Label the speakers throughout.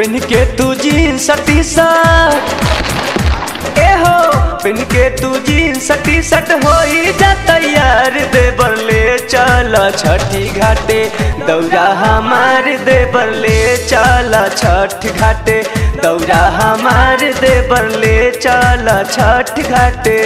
Speaker 1: PAN के तू jeans T shirt ए हो पेन के तू जीन्स टी शर्ट होई जा तैयार देवर ले चल छठी घाटे दौरा हमार देवर ले चल छठ घाटे दौरा हमार देवर ले चल छठ घाटे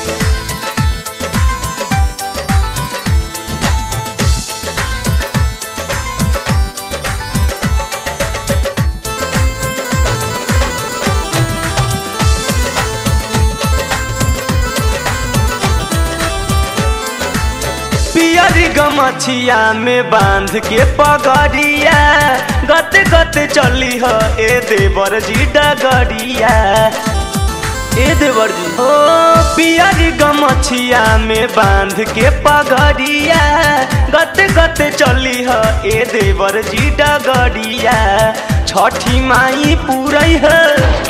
Speaker 1: पियरी गमछिया में बांध के पगड़िया गत गत चली ह ए देवर जी डगरिया ए देवर जी ओ पियरी गमछिया में बांध के पगड़िया गत गत चली ह ए देवर जी डगरिया छठी माई पूरई है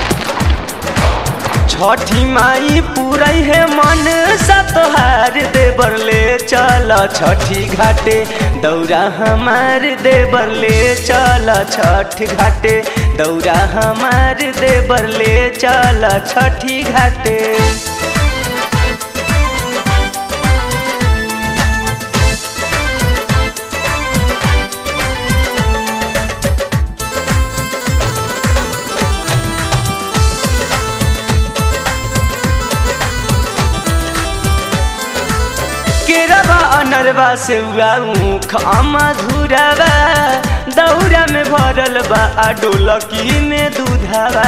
Speaker 1: छठी माई पूरई है मन सतोहार देवर ले चल छठी घाटे दौरा हमार देवर ले चल छठ घाटे दौरा हमार देवर ले चल छठी घाटे केरवा अनरवा से ऊख मधुरवा दौरा में भरल बा आ डोलकी में दूधवा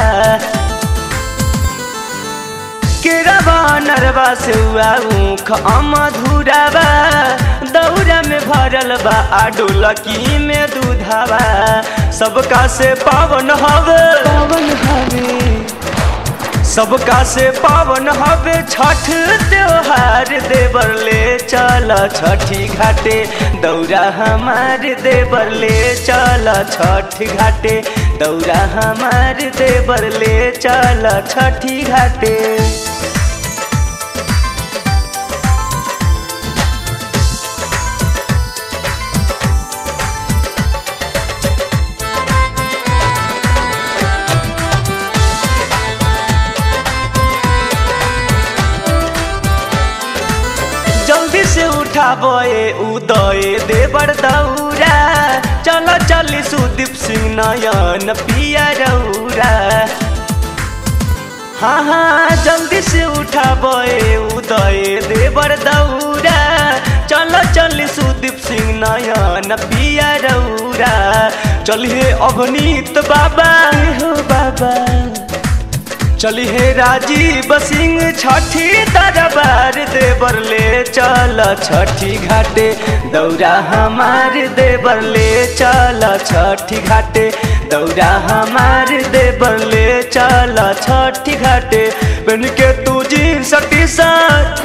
Speaker 1: केरवा अनरवा से ऊख मधुरवा दौरा में भरल बा आ डोलकी में दूधवा सबका से पावन हवे पावन हवे सबका से पावन हवे छठ त्योहार देवर ले चल छठी घाटे दौरा हमार देवर ले चल छठ घाटे दौरा हमार देवर ले चल छठी घाटे जल्दी से उठाबे उदय देवर दौरा चल चली सुदीप सिंह नयन पिया रौरा हाँ हाँ जल्दी से उठाबे उदय देवर दौरा चल चल सुदीप सिंह नयन पिया रौरा चलिए अवनीत बाबा हो बाबा चली हे राजीव सिंह छठी दरबार देवर ले चल छठी घाटे दौरा हमार देवर ले चल छठी घाटे दौरा हमार देवर ले चल छठी घाटे बन के तू जीन्स टी शर्ट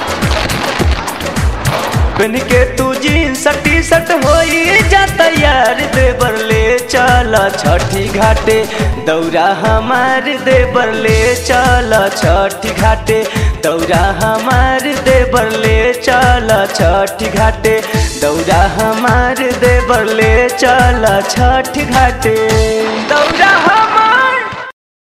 Speaker 1: बन के तू जीन्स टी शर्ट होई जा तैयार देवर ले चल छठी घाटे दौरा हमार देवर ले चल छठी घाटे दौरा हमार देवर ले चल छठी घाटे दौरा हमार देवर ले चल छठी घाटे दौरा हम